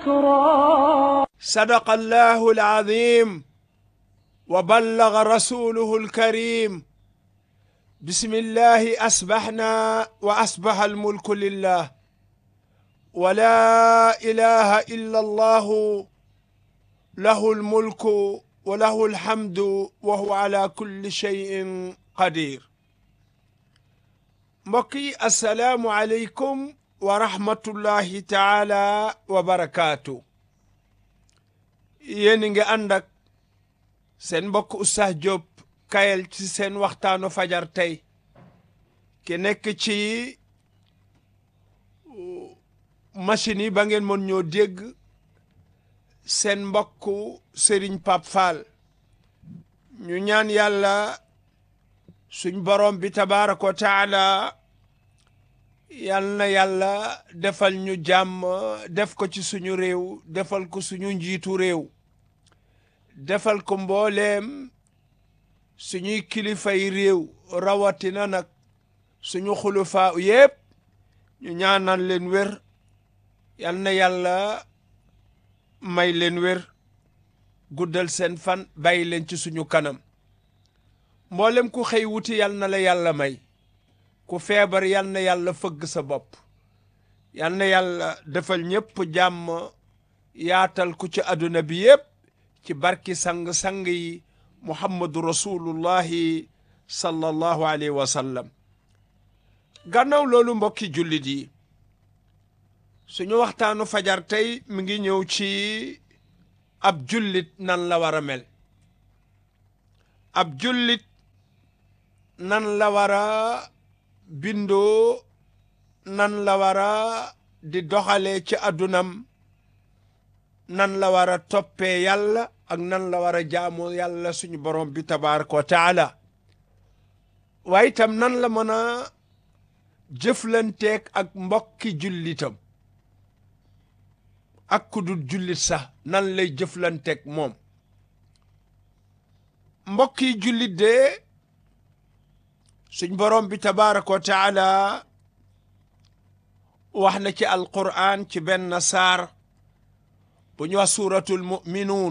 الأسرار صدق الله العظيم وبلغ رسوله الكريم بسم الله أسبحنا وأصبح الملك لله ولا إله إلا الله له الملك وله الحمد وهو على كل شيء قدير mbokki asalaamu aleykum wa rahmatullahi taala wa barakaatu yéen ngi ànd ak seen mbokk Oustaz Diop Kayel ci seen waxtaanu fajar tey ki nekk ci machine yi ba ngeen mën ñoo dégg seen mbokk Serigne Pape Fall ñu ñaan yàlla suñ borom bi tabaaraka wa taala yal na yàlla defal ñu jàmm def ko ci suñu réew defal ko suñu njiitu réew defal ko mbooleem suñuy kilifay réew rawatina nag suñu xulufaa yépp ñu ñaanal leen wér yal na yàlla may leen wér guddal seen fan bàyyi leen ci suñu kanam mboolem ku xëy wuti yal na la yàlla may ku feebar yal na yàlla fëgg sa bopp yal na yàlla defal ñépp jàmm yaatal ku ci àdduna bi yépp ci barki sang-sang yi muhammadu rasulullahi sallallahu alayhi wa sallam gannaaw loolu mbokki jullit yi suñu waxtaanu fajar tey mi ngi ñëw ci ab jullit nan la war a mel ab jullit nan la war a bindoo nan la war a di doxalee ci àddunam nan la war a toppee yàlla ak nan la war a jaamoo yàlla suñu borom bi tabaraka wa taala waaye itam nan la mën a jëflanteeg ak mbokki jullitam ak ku dul jullit sax nan lay jëflanteeg moom mbokki jullit de suñ borom bi tabaraka wa taala wax na ci alquran ci benn saar bu ñu wax suratul muminuun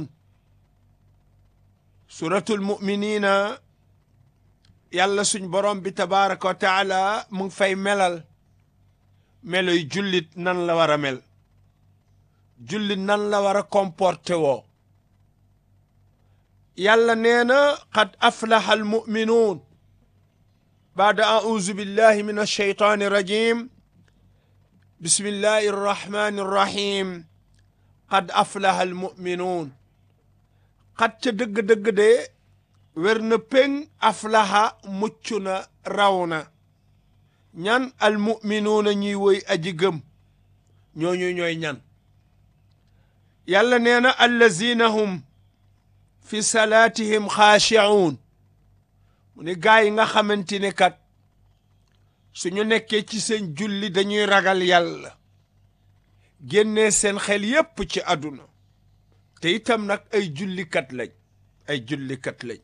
suratul muminina yàlla suñ borom bi tabaraka wa taala mu ngi fay melal meloy jullit nan la war a mel jullit nan la war a comporté woo yàlla nee na qad aflaha almuminuun baada auzu billahi min alsheytaani irrajim bismillahi irrahmani irrahim qad aflaha almuminuun xat ca dëgg-dëgg de wér na péng aflaha mucc na raw na ñan almuminuuna ñuy woy aji gëm ñooñu ñooy ñan yàlla nee na allazina hum fi salaatihim xaashi'uun mu ne gaa yi nga xamante ne kat suñu nekkee ci seen julli dañuy ragal yàlla génnee seen xel yépp ci àdduna te itam nag ay jullikat lañ ay jullikat lañ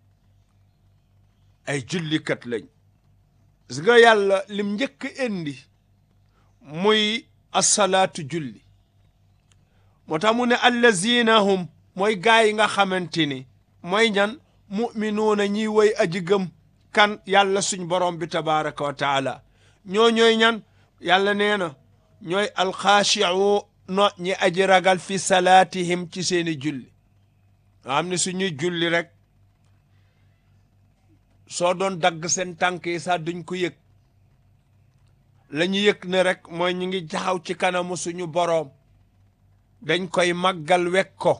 ay jullikat lañ gis nga yàlla lim njëkk indi muy asalaatu julli moo tax mu ne allazina hum mooy gaa yi nga xamante ni mooy ñan muminuuna ñiy woy aji gëm kan yàlla suñ borom bi tabaraka wa taala ñoo ñooy ñan yàlla nee na ñooy alxaashiu no ñi aji ragal fi salaatihim ci seeni julli nga xam ne suñuy julli rek soo doon dagg seen tànk yi sax duñ ko yëg la ñu yëg ne rek mooy ñu ngi jaxaw ci kanamu suñu boroom dañ koy màggal wek ko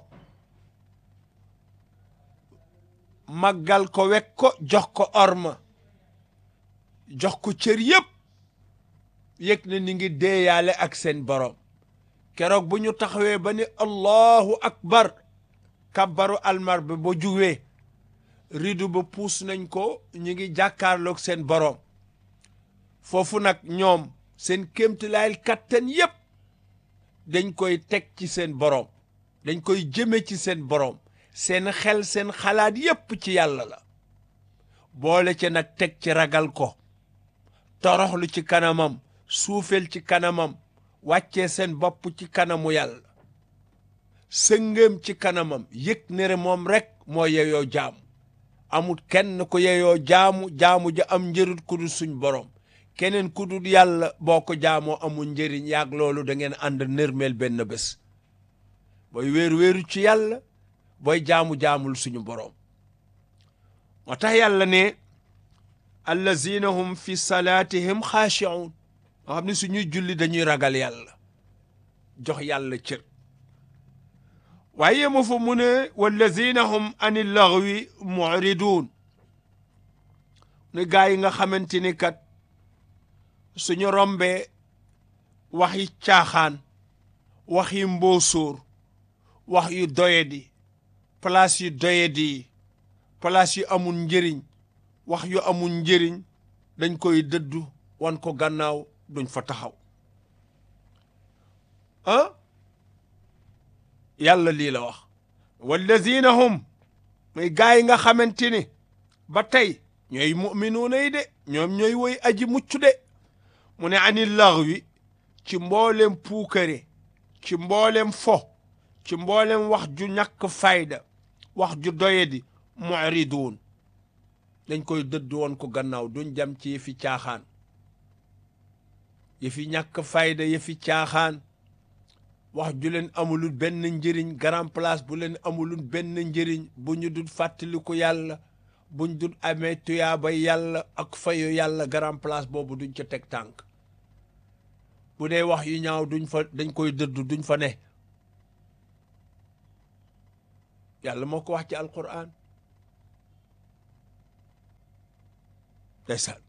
màggal ko wek ko jox ko orma jox ko cër yépp yëg na ni ngi deeyaale ak seen boroom keroog bu ñu taxawee ba ni allahu akbar kabbaru almar bi ba juwee ridu ba puus nañ ko ñu ngi jàkkaarloog seen boroom foofu nag ñoom seen kéemtilaayal kattan yépp dañ koy teg ci seen boroom dañ koy jëme ci seen boroom seen xel seen xalaat yépp ci yàlla la boole ci nag teg ci ragal ko toroxlu ci kanamam suufel ci kanamam wàccee seen bopp ci kanamu yàlla sëngëm ci kanamam yëg ne moom rek moo yeyoo jaamu amul kenn ku yeyoo jaamu jaamu ja am njëriñ ku dul suñ borom keneen ku dul yàlla boo ko jaamoo amul njëriñ yaag loolu da ngeen ànd nërmeel benn bés booy wéeru wéeru ci yàlla booy jaamu jaamul suñu borom moo tax yàlla ne allazina hum fi salaatihim xaashi'un nga xam ne suñuy julli dañuy ragal yàlla jox yàlla cër waaye mu fa mu ne wallazina hum ani laghwi mu'ridun ne gaa yi nga xamante ni kat suñu rombee waxi caaxaan waxi mboosóor wax yu doyadi place yu doyadi place yu amul njëriñ wax yu amul njëriñ dañ koy dëddu wan ko gannaaw duñ fa taxaw ah yàlla lii la wax wallazina hum muy gaa yi nga xamante ni ba tey ñooy muminuuna yi de ñoom ñooy woy aji mucc de mu ne ani laghwi ci mboolem puukare ci mboolem fo ci mboolem wax ju ñàkk fayda wax ju doyadi mu'ridun dañ koy dëdd woon ko gannaaw duñ jam ci yëfi caaxaan yëfi ñàkk fayda yëfi caaxaan wax ju leen amulul benn njëriñ grand place bu leen amulul benn njëriñ bu ñu dul fàttaliku yàlla buñ dul amee tuyaaba yàlla ak fayu yàlla grand place boobu duñ ca teg tànk bu dee wax yu ñaaw duñ fa dañ koy dëdd duñ fa ne yàlla moo ko wax ci alquran ndeysaan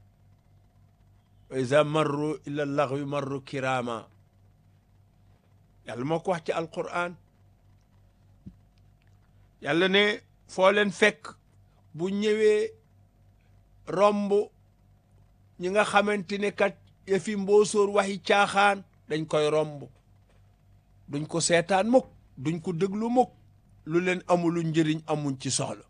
wa iza marru ila laghwi marru kirama yàlla moo ko wax ci alquran yàlla ne foo leen fekk bu ñëwee romb ñi nga xamante ne kat yëfi mboosóor waxi caaxaan dañ koy romb duñ ko seetaan mukk duñ ko déglu mukk lu leen amulu njëriñ amuñ ci soxla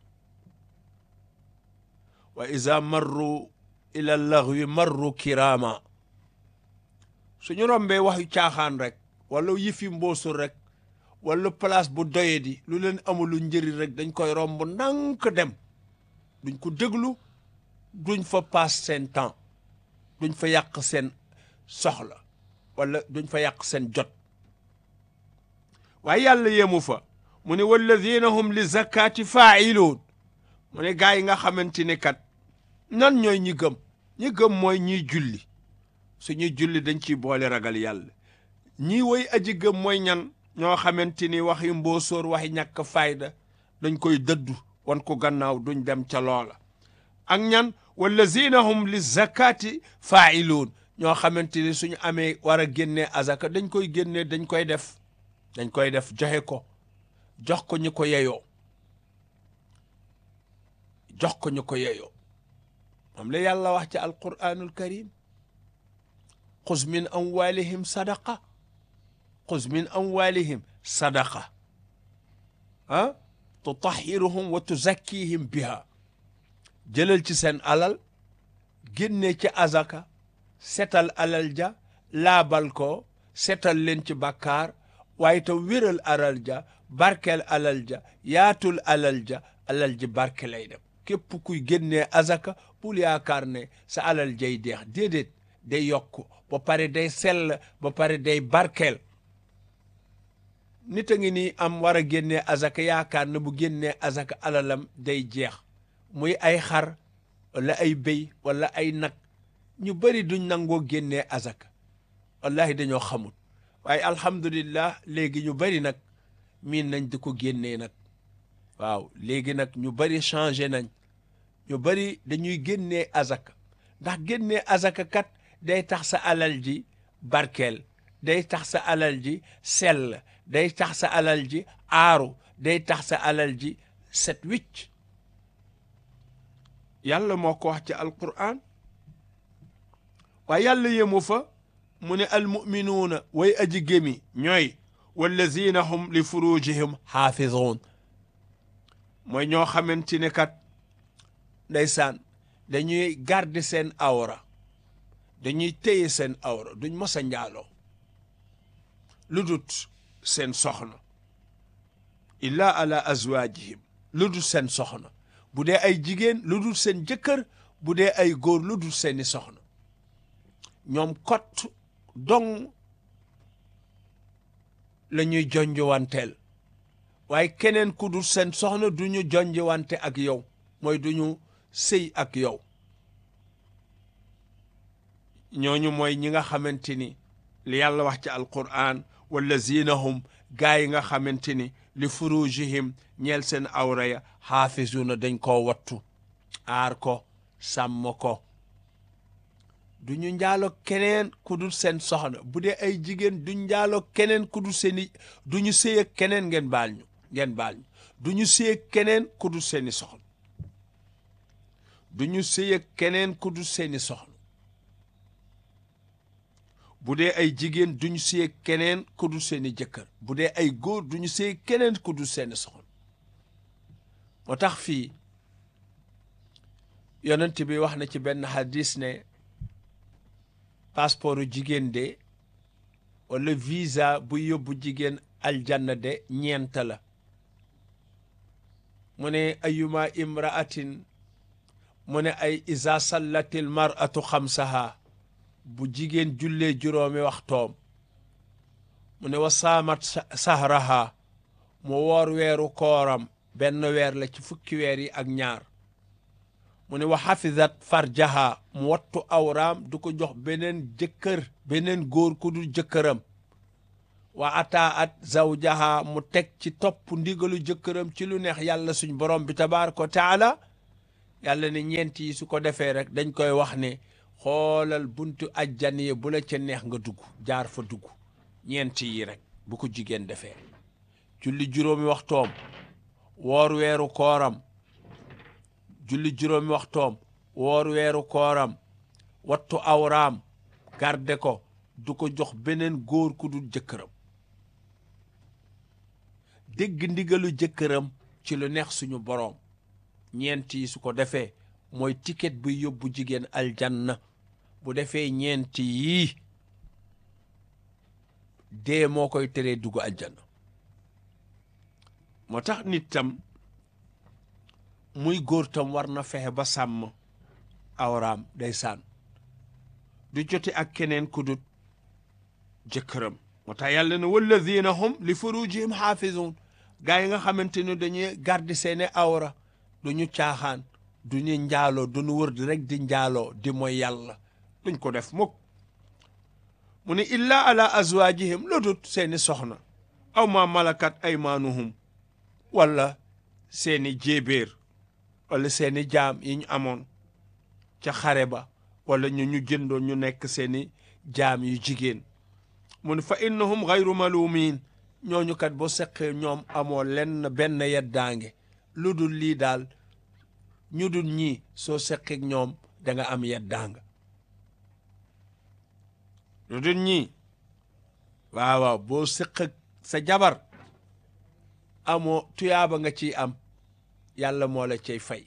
wa iza marru ila laghwi marru kirama suñu rombee waxi caaxaan rek wala yëfi mboosul rek wala place bu doye di lu leen amulu njëriñ rek dañ koy romb ndànk dem duñ ko déglu duñ fa paas seen temps duñ fa yàq seen soxla wala duñ fa yàq seen jot waaye yàlla yemu fa mu ne walladina hum li zakati faa'iluun mu ne gaa yi nga xamante ne kat nan ñooy ñi gëm ñi gëm mooy ñiy julli suñuy julli dañ ciy boole ragal yàlla ñii woy aji gëm mooy ñan ñoo xamante ni waxi mboosóor waxi ñàkk fayda dañ koy dëddu wan ko gannaaw duñ dem ca loola ak ñan wallazina hum li zakati faa'iluun ñoo xamante ni suñu amee war a génnee azaka dañ koy génnee dañ koy def dañ koy def joxe ko jox ko ñu ko yeyoo jox ko ñu ko yeyoo moom la yàlla wax ci alquranul karim xuz min amwalihim sadaqa xuz min amwalihim sadaqa ah tutahiruhum wa tuzakkihim biha jëlal ci seen alal génne ci azaka setal alal ja laabal ko setal leen ci bàkkaar waaye te wéral alal ja barkeel alal ja yaatul alal ja alal ji barke lay dem képp kuy génnee azaka bul yaakaar ne sa alal jay deex déedéet day yokk ba pare day sell ba pare day barkeel nit a ngi nii am war a génnee azaka yaakaar ne bu génnee azaka alalam day jeex muy ay xar wala ay béy wala ay nag ñu bëri duñ nangoo génnee azaka wallahi dañoo xamul waaye alhamdulillah léegi ñu bëri nag miin nañ di ko génnee nag waaw léegi nag ñu bëri changé nañ ñu bëri dañuy génnee azaka ndax génnee azaka kat day tax sa alal ji barkeel day tax sa alal ji sell day tax sa alal ji aaru day tax sa alal ji set wicc yàlla moo ko wax ci alquran waaye yàlla yemu fa mu ne almuminuuna way aji gémi ñooy wallazina hum li furujihim xaafizuun mooy ñoo xamante ne kat ndeysaan dañuy garder seen awra dañuy téye seen awra duñ mos a njaaloo lu dut seen soxna illa ala azwaajihim lu dul seen soxna bu dee ay jigéen lu dul seen jëkkër bu dee ay góor lu dul seeni soxna ñoom kot dong la ñuy jonjowanteel waaye keneen ku dul seen soxna du ñu jonjowante ak yow mooy du ñu sëy ak yow ñooñu mooy ñi nga xamante ni li yàlla wax ci alquran wallazina hum gaa yi nga xamante ni li furujihim ñeel seen awra ya xaafisuuna dañ koo wattu aar ko sàmm ko du ñu njaalo keneen ku dul seen soxna bu dee ay jigéen du njaalo keneen ku dul seeni du ñu sëy ak keneen ngeen baal ñu ngeen baal ñu du ñu sëy ak keneen ku dul seeni soxna du ñu sëy ak keneen ku dul seeni soxna bu dee ay jigéen duñu sëy keneen ku dul seeni jëkkër bu dee ay góor duñu sëy keneen ku dul seeni soxna moo tax fii yonent bi wax na ci benn hadis ne passeportu jigéen de wala visa bu yóbbu jigéen aljanna de ñeent la mu ne ayuma imraatin mu ne ay isa sallatil maratu xamsaha bu jigéen jullee juróomi waxtoom mu ne wa saamat sahraha mu woor weeru kooram benn weer la ci fukki weer yi ak ñaar mu ne wa xafizat farjaha mu wattu awraam du ko jox beneen jëkkër beneen góor ku dul jëkkëram wa ataat zawjaha mu teg ci topp ndigalu jëkkëram ci lu neex yàlla suñ borom bi tabaraka wa taala yàlla ne ñeent yi su ko defee rek dañ koy wax ne xoolal buntu ajjan yi bu la ca neex nga dugg jaar fa dugg ñeent yi rek bu ko jigéen defee julli juróomi waxtoom woor weeru kooram julli juróomi waxtoom woor weeru kooram wattu awraam garde ko du ko jox beneen góor ku dul jëkkëram dégg ndigalu jëkkëram ci lu neex suñu boroom ñeent yi su ko defee mooy ticket buy yóbbu jigéen aljanna bu defee ñeent yii dee moo koy teree dugg aljanna moo tax nit tam muy góor tam war na fexe ba sàmm awraam day saan du jote ak keneen ku dut jëkkëram moo tax yàlla ne walladina hum li furujihim xaafizun gaa yi nga xamante ni dañuy garder seeni awra du ñu caaxaan du ñu njaaloo du ñu wër di rek di njaaloo di mooy yàlla duñ ko def mukk mu ne illa ala azwaajihim lu dut seeni soxna aw ma malakat aymaanuhum wala seeni jéebéer wala seeni jaam yi ñu amoon ca xare ba wala ñu ñu jëndoon ñu nekk seeni jaam yu jigéen mu ne fa innahum gayru malumin ñooñu kat boo seqee ñoom amoo lenn benn yeddaange lu dul lii daal ñu dul ñii soo seqeek ñoom da nga am yeddaanga lu dul ñii waaw waaw boo seqeek sa jabar amoo tuyaaba nga ciy am yàlla moo la cay fay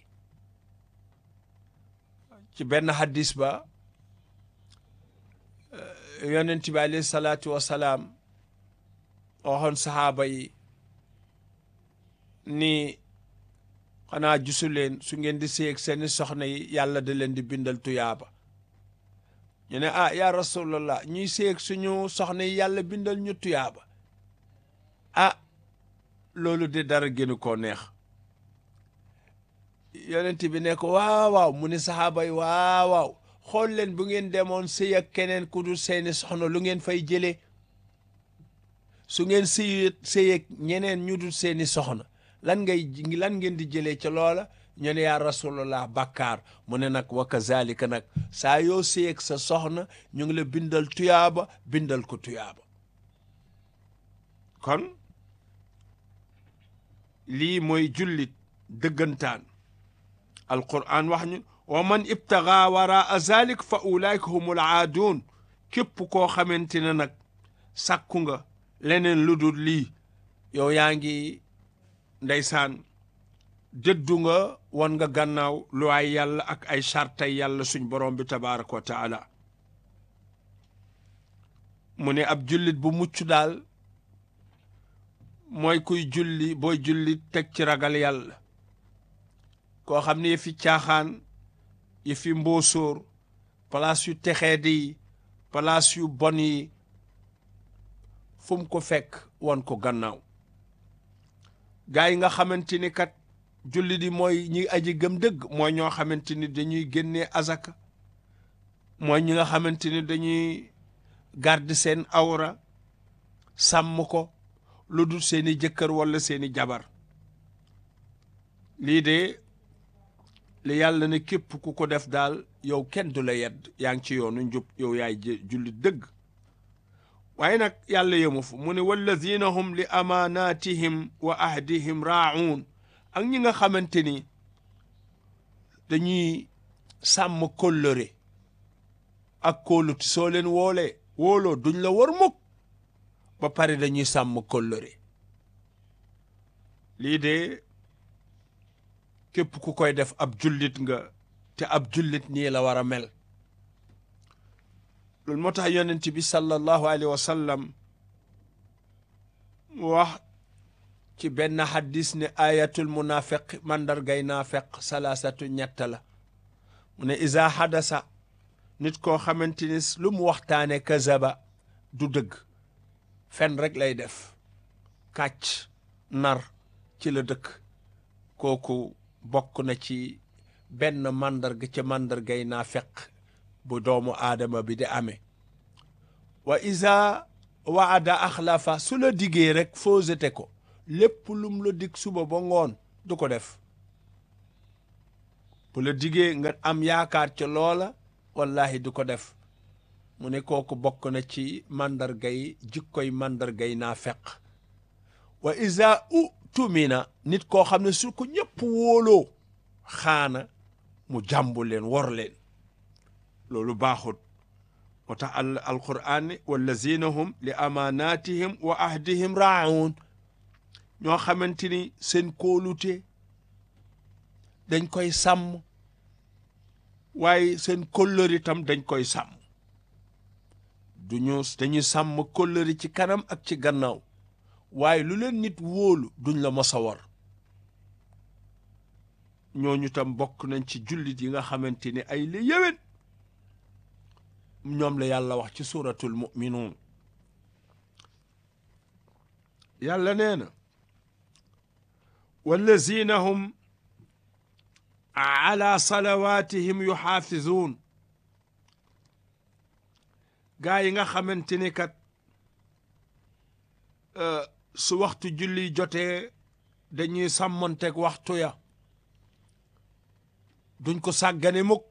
ci benn hadis ba yonent bi alayhi salaatu wasalaam waxoon saxaaba yi ni xanaa gisu leen su ngeen di séeg seeni soxna yi yàlla da leen di bindal tuyaaba ñu ne ah ya rasulallah ñuy séeg suñu soxna yi yàlla bindal ñu tuyaaba ah loolu de dara gënu koo neex yonent bi ne ko waaw waaw mu ne saxaaba yi waaw waaw xool leen bu ngeen demoon sëy ak keneen ku dul seeni soxna lu ngeen fay jëlee su ngeen sëy sëy ak ñeneen ñu dul seeni soxna lan ngay lan ngeen di jëlee ca loola ñu ne yaa rasulallah bàkkaar mu ne nag wa kazalika nag saa yoo sëy ak sa soxna ñu ngi la bindal tuyaaba bindal ko tuyaaba kon lii mooy jullit dëggantaan alquran wax ñu wa man ibtaga waraa zalik fa ulaika humul aaduun képp koo xamante ne nag sàkku nga leneen lu dul lii yow yaa ngi ndeysaan dëddu nga won nga gannaaw lu ay yàlla ak ay chartay yàlla suñ borom bi tabaraka wa taala mu ne ab jullit bu mucc daal mooy kuy julli booy julli teg ci ragal yàlla koo xam ne yëfi caaxaan yëfi mboosóor place yu texee di place yu bon yi fu mu ko fekk won ko gannaaw gaa yi nga xamante ni kat julli di mooy ñi aji gëm dëgg mooy ñoo xamante ni dañuy génnee azaka mooy ñi nga xamante ni dañuy garde seen awra sàmm ko lu dul seeni jëkkër walla seeni jabar lii de li yàlla ne képp ku ko def daal yow kenn du la yedd yaa ngi ci yoonu njub yow yaay julli dëgg waaye nag yàlla yemu fu mu ne wallazina hum li amaanatihim wa ahdihim raa'uun ak ñi nga xamante ni dañuy sàmm kóllëre ak kóoluti soo leen woolee wóoloo duñ la war mukk ba pare dañuy sàmm kóllëre lii de képp ku koy def ab jullit nga te ab jullit nii la war a mel loolu moo tax yonent bi sallallahu alayhi wa sallam wax ci benn xaddis ne ayatul munafiq mandargay naafeq salaasatu ñett la mu ne isa xadasa nit koo xamante ni lu mu waxtaane kazaba du dëgg fen rek lay def kàcc nar ci la dëkk kooku bokk na ci benn màndarga ca màndargay naafeq bu doomu aadama bi di amee wa isa waada axlafa su la diggee rek fausete ko lépp lum la dig suba ba ngoon du ko def bu la diggee nga am yaakaar ca loola wallahi du ko def mu ne kooku bokk na ci màndargay jikkoy màndargay naafeq wa isa u tumina nit koo xam ne su ko ñëpp wóoloo xaana mu jàmbu leen wor leen loolu baaxut moo tax al alquran ne wallazina hum li amaanatihim wa ahdihim raa'uun ñoo xamante ni seen kóolute dañ koy sàmm waaye seen kóllëri tam dañ koy sàmm duñu dañuy sàmm kóllëri ci kanam ak ci gannaaw waaye lu leen nit wóolu duñ la mos a war ñooñu tam bokk nañ ci jullit yi nga xamante ni ay la yéwén ñoom la yàlla wax ci suratul muminuun yàlla nee na wallazina hum ala salawatihim yuxaafizuun gaa yi nga xamante ni kat su waxtu julli jotee dañuy sàmmonteeg waxtu ya duñ ko sàggane mukk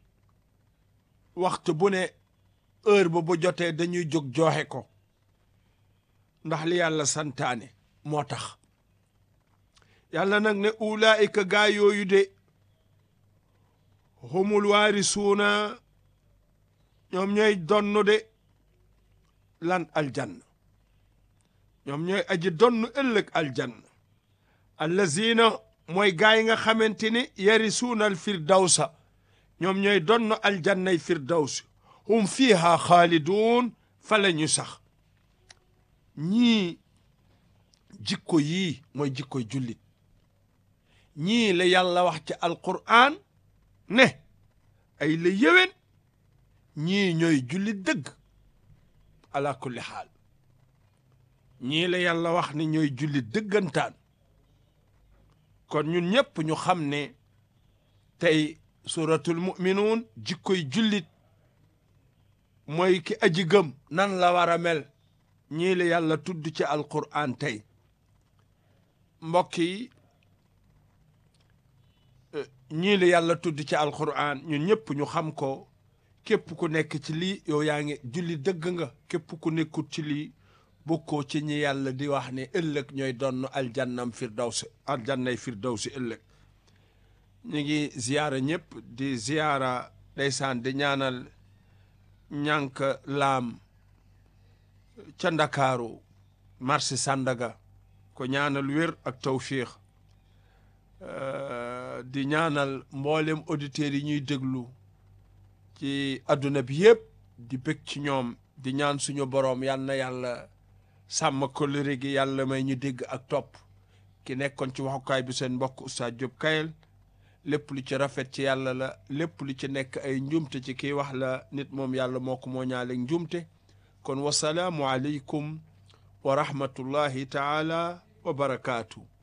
waxtu bu ne heure ba bu jotee dañuy jóg joxe ko ndax li yàlla santaane moo tax yàlla nag ne ulaayika gaa yooyu de humul waarisuuna ñoom ñooy donn de lan aljanna ñoom ñooy aji donn ëllëg aljanna allazina mooy gaa yi nga xamante ni yarisuuna al firdawsa ñoom ñooy donn aljannay firdaws hum fiiha xaaliduun fa la ñu sax ñii jikko yii mooy jikkoy jullit ñii la yàlla wax ci alqur'an ne ay la yéwén ñii ñooy jullit dëgg ala kulli xaal ñii la yàlla wax ne ñooy jullit dëggantaan kon ñun ñëpp ñu xam ne tey suratul muminuun jikkoy jullit mooy ki aji gëm nan la war a mel ñii la yàlla tudd ci alquran tey mbokk yi ñii la yàlla tudd ci alquran ñun ñëpp ñu xam ko képp ku nekk ci lii yow yaa ngi julli dëgg nga képp ku nekkut ci lii bokkoo ci ñi yàlla di wax ne ëllëg ñooy donn aljannam firdawsi aljannay firdawsi ëllëg ñu ngi ziyaara ñëpp di ziyaara ndeysaan di ñaanal ñànk laam ca ndakaaru marché Sandaga ko ñaanal wér ak tawfiix di ñaanal mboolem auditeurs yi ñuy déglu ci adduna bi yëpp di bëgg ci ñoom di ñaan suñu boroom yal na yàlla sàmm kóllëre gi yàlla may ñu dégg ak topp ki nekkoon ci waxukaay bi seen mbokk Oustaz Diop Kayel lépp lu ci rafet ci yàlla la lépp lu ci nekk ay njumte ci kii wax la nit moom yàlla moo ko moo ñaaleeg njumte kon wasalaamu aleykum wa rahmatullahi taala wa barakaatu